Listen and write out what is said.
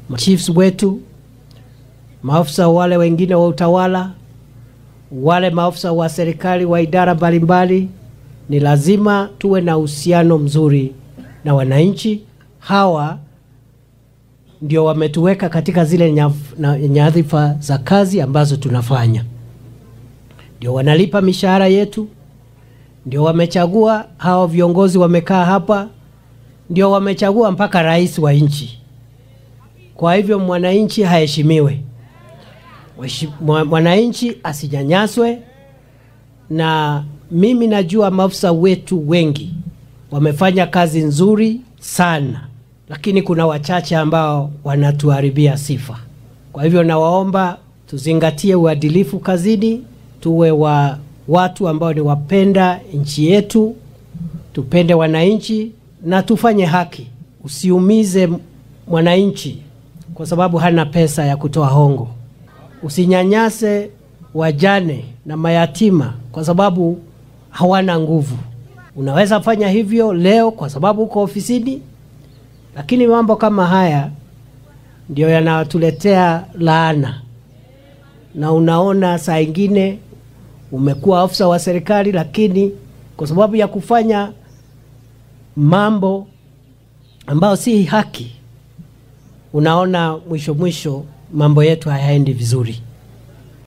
chiefs wetu, maafisa wale wengine wa utawala, wale maafisa wa serikali wa idara mbalimbali, ni lazima tuwe na uhusiano mzuri na wananchi. Hawa ndio wametuweka katika zile nyaf- na- nyadhifa za kazi ambazo tunafanya, ndio wanalipa mishahara yetu, ndio wamechagua hao viongozi wamekaa hapa, ndio wamechagua mpaka rais wa nchi. Kwa hivyo mwananchi haheshimiwe, Mweshi- mwa- mwananchi asinyanyaswe, na mimi najua maafisa wetu wengi wamefanya kazi nzuri sana, lakini kuna wachache ambao wanatuharibia sifa. Kwa hivyo nawaomba tuzingatie uadilifu kazini, tuwe wa watu ambao ni wapenda nchi yetu, tupende wananchi na tufanye haki. Usiumize mwananchi kwa sababu hana pesa ya kutoa hongo. Usinyanyase wajane na mayatima kwa sababu hawana nguvu. Unaweza fanya hivyo leo kwa sababu uko ofisini, lakini mambo kama haya ndio yanatuletea laana, na unaona saa ingine umekuwa afisa wa serikali, lakini kwa sababu ya kufanya mambo ambayo si haki, unaona mwisho mwisho mambo yetu hayaendi vizuri.